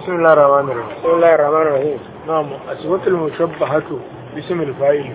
بسم الله الرحمن الرحيم بسم الله الرحمن الرحيم نعم الصفة المشبهة باسم الفاعل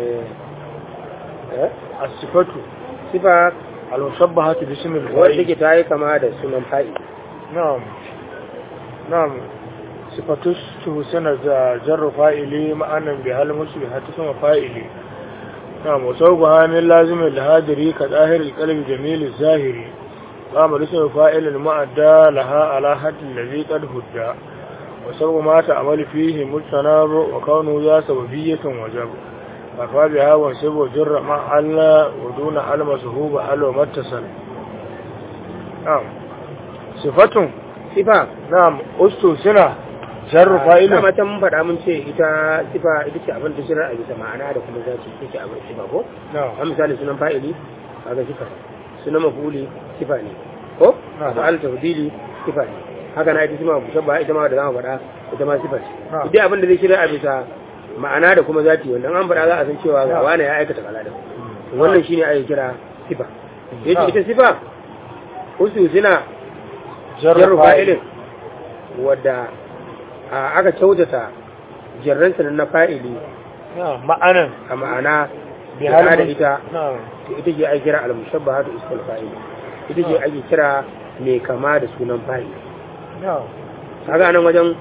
eh الصفة sifa المشبهة باسم wanda الفاعل ke ta yi kama da sunan fa'i نعم نعم صفة تحسن جر فاعل معنا بها المشبهة ثم فاعل نعم وسوقها من لازم الهادري كظاهر القلب جميل الظاهري قام اسم فاعل المعدى لها على حد الذي قد هدى وسوق ما تعمل فيه مجتنب وكونه ذا سببية وجب ففا بها وانسب وجر مع ألا ودون علم سهوب أل ومتصل نعم صفة sifa نعم أستو سنة جر فاعل dama ta mun faɗa mun ce ita sifa ita ce abin da shirar a bisa ma'ana da kuma zaci ita ce abin sifa ko نعم a misali sunan fa'ili kaga sifa ne sunan mafuli sifa ne ko Na'am. fa'al tafdili sifa ne haka na ita sima mushabba ita ma da zamu faɗa ita ma sifa ce Na'am. idan abin da zai shirar a bisa ma'ana da kuma zati wannan an faɗa za a san cewa ga Na'am. wani ya aikata kaza da wannan shine ake kira sifa yace Na'am. ita sifa usu suna جر jarru فاعل fa'ilin wadda a, aka kyautata jarransa na fa'ili نعم معنى a ma'ana بهذا da da المن- ita نعم to ita ce ake kira al-mushabbahatu ismul fa'il ita ce ake kira mai kama da sunan fa'il نعم kaga nan wajen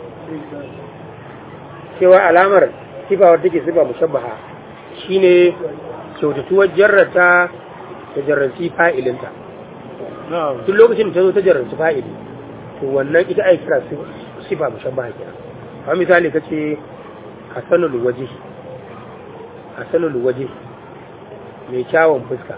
cewa alamar sifa wadda take sifa mushabbaha shine kyautatuwar jarrata ta jarranci fa'ilinta نعم duk lokacin da ta zo ta jarranci fa'ili to wannan ita ake kira sif- sifa mushabbaha kenan kamar misali kace hasanul wajhi hasanul wajhi mai kyawun fuska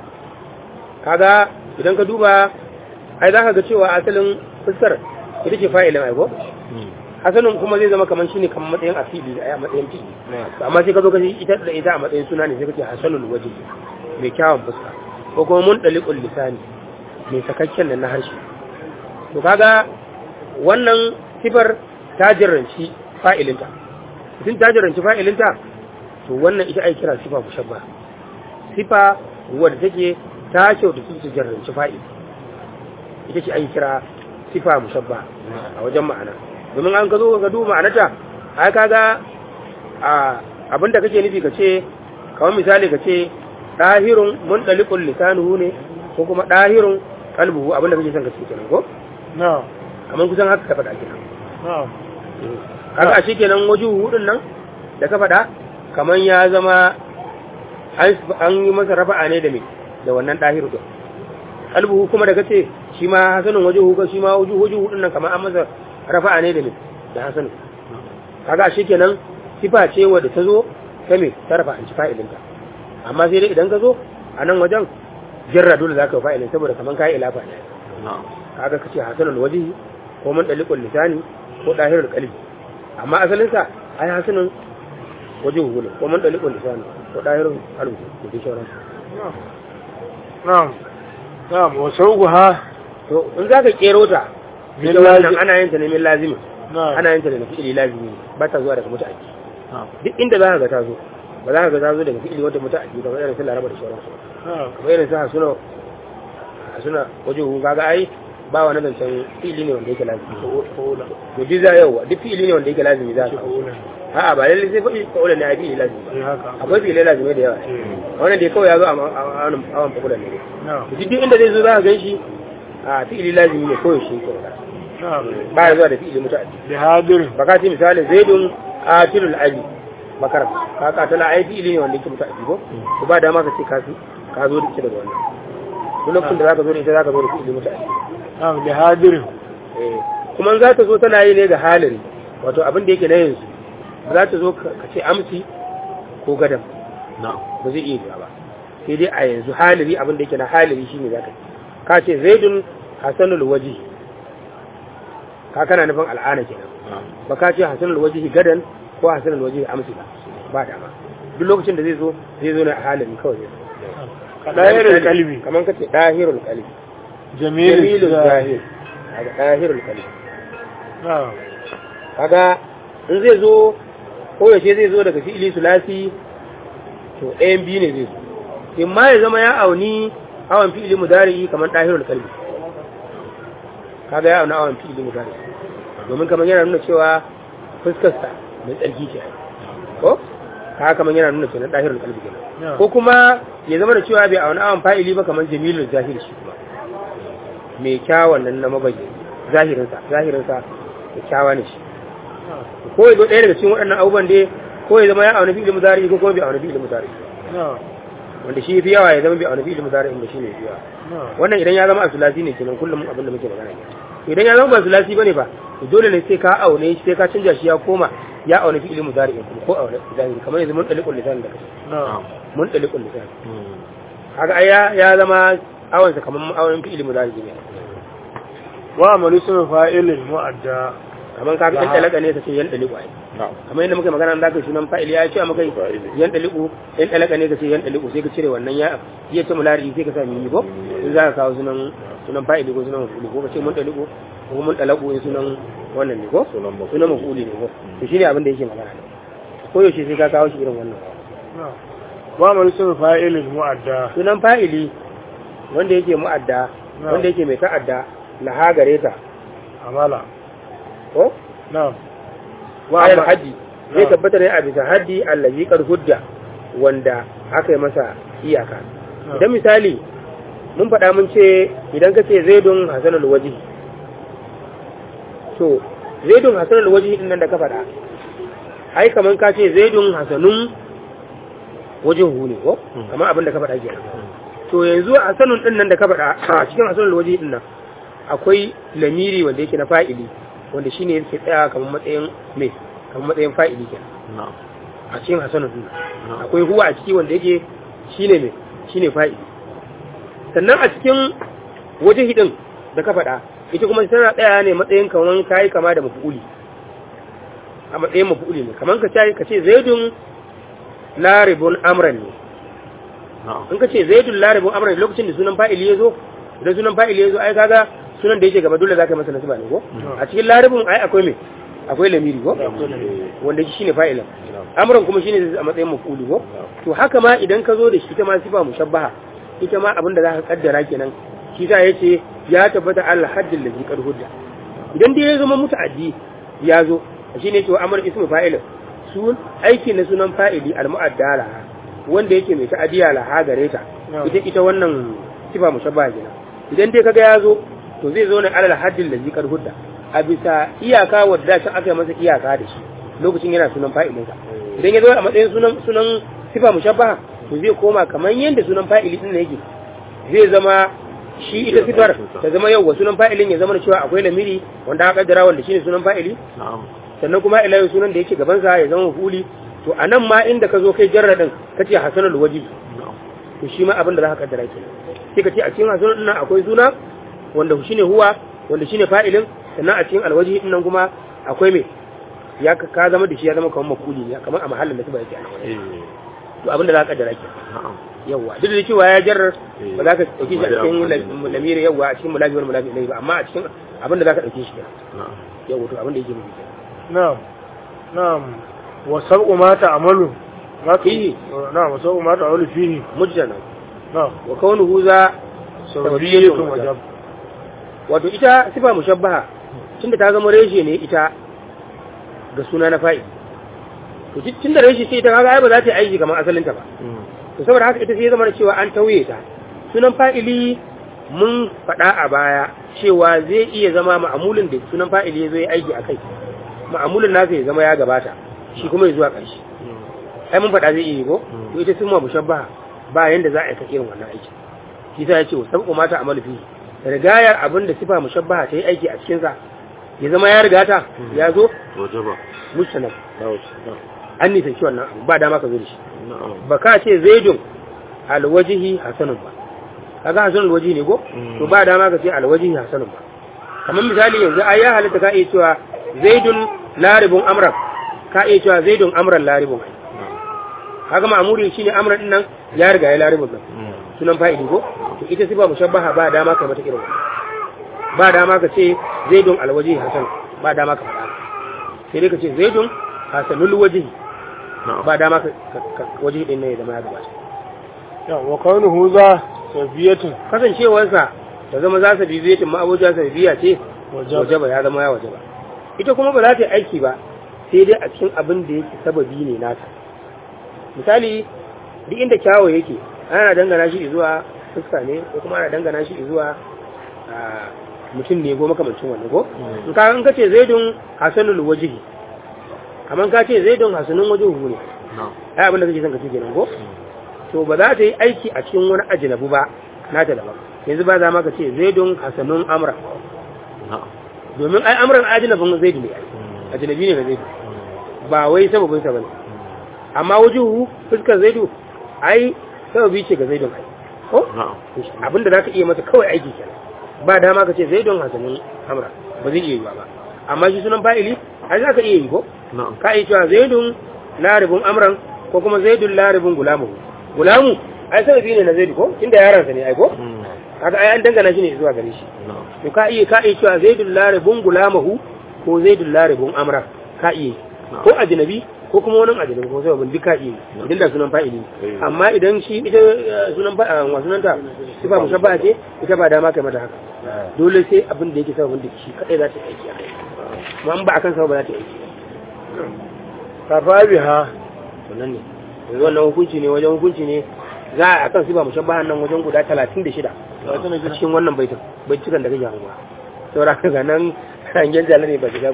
kaga idan ka duba ai za ka ga cewa asalin fuskar ita ce fa'ilin aiko hasanun kuma zai zama kamar shine kamar matsayin asili a matsayin fi'ili To amma sai ka zo ka ji ita da ita a matsayin suna ne sai ka ce hasanul wajhi mai kyawun fuska ko kuma mun dalikul lisani mai sakakken nan na harshe to kaga wannan sifar ta jarranci fa'ilinta idan ta jarranci fa'ilinta to wannan ita ai kira sifa mushabba sifa wadda take ta kyauta ta jarranci fa'il ita ce ai kira sifa mushabba a wajen ma'ana domin an ka zo ka duba ma'anata ai kaga a abinda kake nufi ka ce kamar misali ka ce ɗahirun mun ɗalikun lisanuhu ne ko kuma ɗahirun kalbuhu abinda kake son ka ce kenan ko نعم amma kusan haka ka faɗa kenan نعم kaga a kenan waje hudun nan da ka faɗa kamar ya zama an an yi masa rafa'a ne da me da wannan ɗahiru din kalbuhu kuma da kace shi ma hasanun waje hu shi ma waje waje hudun nan kamar an masa rafa'a ne da me da hasanun kaga a kenan sifa ce wadda ta zo ta me ta rafa an ci fa'ilinta amma sai dai idan ka zo a nan wajen jarra dole za ka yi fa'ilin saboda kamar ka yi ilafa ne kaga kace hasanul wajhi ko mun dalikul lisani ko dahirul qalbi amma asalin sa ai hasanun wajhu ne ko mun dalikul lisani ko dahirul qalbi da dai sauran نعم نعم وسوقها to in zaka kero ta Min ita wannan lazim. ana yin ta ne min lazimi نعم ana yin ta daga fi'ili lazimi ba ta zuwa daga muta'addi نعم duk inda zaka ga ta zo ba za ka ga ta zo daga fi'ili wanda muta'addi kamar irin su laraba da sauran su نعم kamar irin su hasuna hasuna wajhu kaga ai ba wani zancen fi'ili ne wanda yake lazimi فأولى to duk za yau duk fi'ili ne wanda yake lazimi za ka فأولى a'a ba lalle sai faɗi fa'ula ne a fi'ili lazimi ba إيه هكا akwai fi'ilai lazimai da yawa إيه. wannan dai kawai ya zo a ma- a awon awon fa'ula ne نعم to duk inda zai zo za ka gan shi a fi'ili lazimi ne kawai shi kawai نعم ba ya zuwa da fi'ili muta'addi بهادر ba ka ce misali zaidun qatilul ali bakar ka katala ai fi'ili ne wanda yake muta'addi ko to ba dama ka ce ka fi ka zo da ita daga wannan duk lokacin da zaka zo da ita zaka zo da fi'ili muta'addi نعم بهادر Eh, kuma za ta zo tana yi ne ga halin wato abin da yake na yanzu ba za ta zo ka ka ce amsi ko gadan ba zai iya yiwa ba sai dai a yanzu haliri abin da yake na haliri shine za ka ka ce zaidun hasanul waji ka kana nufin al'ana kenan ba ka ce hasanul waji gadan ko hasanul waji amsi ba ba dama duk lokacin da zai zo zai zo ne a halin kawai zai zo كدائر القلب kamar ka ce dahirul qalbi جميل jamilul الزاهد zahir kaga dahirul qalbi نعم kaga in zai zo ko yaushe zai zo daga fi'ili sulasi to ɗayan biyu ne zai zo in ma ya zama ya auni awon fi'ili mudari kamar ɗahirul kalbi kaga ya auna awon fi'ili mudari domin kamar yana nuna cewa fuskarsa mai tsarki ce ko haka kamar yana nuna cewa dahirul qalbi kenan Yeah. ko kuma ya zama da cewa bai auna awan fa'ili ba kamar jamilul zahir shi kuma mai kyawun nan na mabayi zahirinsa zahirinsa da kyawa ne shi ko ya zo ɗaya daga cikin waɗannan abubuwan dai ko ya zama ya auna fi'il mudari ko kuma bai auna fi'il mudari na'am wanda shi fi yawa ya zama bai auna fi'il mudari inda shi ne fi yawa na'am wannan idan ya zama asulasi ne kenan kullum abin da muke magana ne idan ya zama ba asulasi bane ba to dole ne sai ka aune shi sai ka canja shi ya koma ya auna fi'il mudari kuma ko auna zahiri kamar yanzu mun dalikul lisan da kace na'am mun dalikul lisan kaga ai ya ya zama awansa kamar awan fi'il mudari ne wa amalu sun fa'ilin mu'adda kamar ka ga dalaka ne kace yan daliku ai na'am kamar yadda muka magana da kai sunan fa'ili ya ce maka yan daliku yan dalaka ne kace yan daliku sai ka cire wannan ya iya ce mulari sai ka sa mimi ko in za ka kawo sunan sunan fa'ili ko sunan mafuli ko ka ce mun daliku ko mun dalaku in sunan wannan ne ko Sunan maf'uli. sunan mafuli ne ko to shine abin da yake magana ne ko yaushe sai ka kawo shi irin wannan na'am wa amalu sun fa'ilin mu'adda sunan fa'ili wanda yake mu'adda Na'am. wanda yake mai ta'adda laha gare ta amala ko na'am wa amma- haji zai Na'am. tabbata ne a bisa haddi allazi qad hudda wanda aka yi masa iyaka Na'am. idan misali mun faɗa mun ce idan ka ce zaidun hasanul waji to zaidun hasanul waji din nan da ka faɗa ai kaman ka ce zaidun hasanun wajihu ne ko Hmm. kamar abin da ka faɗa kenan to yanzu hasanun din nan da ka faɗa a cikin hasanul waji din nan akwai lamiri wanda yake na fa'ili wanda shine yake tsaya kamar matsayin me kamar matsayin fa'ili kenan na'am a cikin hasanun din na'am akwai huwa a ciki wanda yake shine me shine fa'ili sannan a cikin waje hidin da ka faɗa ita kuma tana tsaya ne matsayin kaman kai kama da mafu'uli a matsayin mafu'uli ne kaman ka ce ka ce zaidun laribun amran ne na'am in ka ce zaidun laribun amran lokacin da sunan fa'ili ya zo idan sunan fa'ili ya zo ai kaga sunan da yake gaba dole za ka yi masa nasaba ne ko a cikin laribun ai akwai me akwai lamiri ko wanda shi shine fa'ilin amran kuma shine zai a matsayin mafuli ko to haka ma idan ka zo da shi ta ma sifa mushabbaha ita ma abin da za ka kaddara kenan shi sa yace ya tabbata al haddin ladhi qad hudda idan dai ya zama muta'addi ya zo shine cewa amr ismu fa'ilin sun aiki na sunan fa'ili al mu'addala wanda yake mai ta'adiya la ha gare ta ita ita wannan sifa mushabbaha kenan idan dai kaga ya zo to zai zo ne alal haddin ladhi qad hudda a bisa iyaka wadda can aka yi masa iyaka da shi lokacin yana sunan fa'ilinsa idan ya zo a matsayin sunan sunan sifa mushabbaha to zai koma kamar yadda sunan fa'ili din yake zai zama shi ita sifar ta zama yau wa sunan fa'ilin ya zama da cewa akwai lamiri wanda aka kaddara wanda shine sunan fa'ili na'am sannan kuma ila yau sunan da yake gaban sa ya zama mafuli to anan ma inda ka zo kai jarra din kace hasanul wajib na'am to shi ma abin da za ka kaddara ke sai ka ce a cikin hasanul din nan akwai suna wanda shine huwa wanda shine fa'ilin sannan a cikin alwaji din nan kuma akwai me ya ka ka zama da shi ya zama kamar makuli ne kamar a mahallin da su ba yake a nan wajen. eh to abin da za ka kaddara ke na'am yawa duk da cewa ya jarrar Eh. ba za ka dauke shi a Ba cikin da la- lamiri yawa a cikin mulabi wani mulabi ne ba amma a cikin abin da za ka dauke shi kenan na'am yawa to abin da yake nufi kenan na'am na'am wa sab'u ma ta'malu ma tu- Fihi. na'am wa sab'u ma ta'malu fihi mujjana na'am wa kaunuhu za sababiyyatun wajab wato ita sifa mushabbaha tunda ta zama reshe ne ita ga suna na fa'i to tun- tunda reshe ce ita kaga ai ba za ta yi aiki kamar asalin ta ba Mm. to saboda haka ita sai ya zama da cewa an tauye ta sunan fa'ili mun faɗa a baya cewa zai iya zama ma'amulin da sunan fa'ili ya zo ya aiki a kai ma'amulin nasa ya zama ya gabata shi kuma ya zuwa ƙarshe ai mun faɗa zai iya yi ko to ita sun ma mushabbaha ba yanda za a yi ta irin wannan aiki shi sa ya ce sabu mata amalu fi rigayar abin da sifa mushabbaha ta yi aiki a cikin sa ya zama ya riga ta ya zo wajaba mustanab na'am an nisanci wannan abu ba dama ka zo da shi na'am ba ka ce zaidun alwajihi hasanun ba kaga hasanun alwajihi ne ko Mm. to ba dama ka ce alwajihi hasanun ba kamar misali yanzu ai ya halitta ka iya cewa zaidun laribun amran ka iya cewa zaidun amran laribun ai na'am kaga ma'amuri shine amran din nan ya riga ya laribun nan Mm. sunan fa'ili ko to ita sifa mushabbaha ba dama ka mata irin wannan ba dama ka ce zaidun alwajihi hasan ba dama ka faɗa sai dai ka ce zaidun hasanul wajihi na'am ba dama ka ka- ka- wajihi din ne ya zama ya gabata ya wa kaunuhu za sabiyatun kasancewarsa da zama za su bibiyatin ma'abuja sa bibiya ce wajab wajaba ya zama ya wajaba ita kuma ba za ta yi aiki ba sai dai a cikin abin da yake sababi ne nata misali duk inda kyawo yake ana dangana shi zuwa fuska ne ko kuma ana dangana shi zuwa a, mutum ne ko makamancin wannan ko in ka in kace zaidun hasanul wajhi kamar ka ce zaidun hasanun wajhu ne na'am ai abin da kake son ka ce kenan ko to ba za ta yi aiki a cikin wani ajnabu ba nata daban yanzu ba za ma ka ce zaidun hasanun amra na'am domin ai amran ajnabin zaidu ne ai ajnabi ne ga zaidu ba wai sababin sa bane amma wajuhu fuskar zaidu ai sababi ce ga zaidun ai ko na'am abinda zaka iya mata kawai aiki kenan ba dama ka ce zaidun hasanin amra ba zai iya yi ba amma shi sunan fa'ili ai zaka iya yi ko na'am ka iya cewa zaidun laribun amran ko kuma zaidun laribun gulamu gulamu ai sababi ne na zaidu ko inda yaransa ne ai ko Mm. haka ai an dangana shi ne zuwa gare shi na'am to ka iya ka iya cewa zaidun laribun gulamahu ko zaidun laribun amra ka iya yi. ko ajnabi ko kuma wani ajnabi ko sababin duk ka iya yi. idan da sunan fa'ili Eh. amma idan shi ita eh, sunan fa wa sunanta sifa mushabba ce ita ba dama kai mata haka dole sai abin da yake sababin da shi kadai za ta yi aiki a kai amma in ba akan sababa za ta yi aiki kafa biha wannan ne yanzu wannan hukunci ne wajen hukunci ne za a akan sifa mushabbahan nan wajen guda 36 a cikin wannan baitin baitukan da kake hanguwa saboda ga nan hangen jala ne ba shiga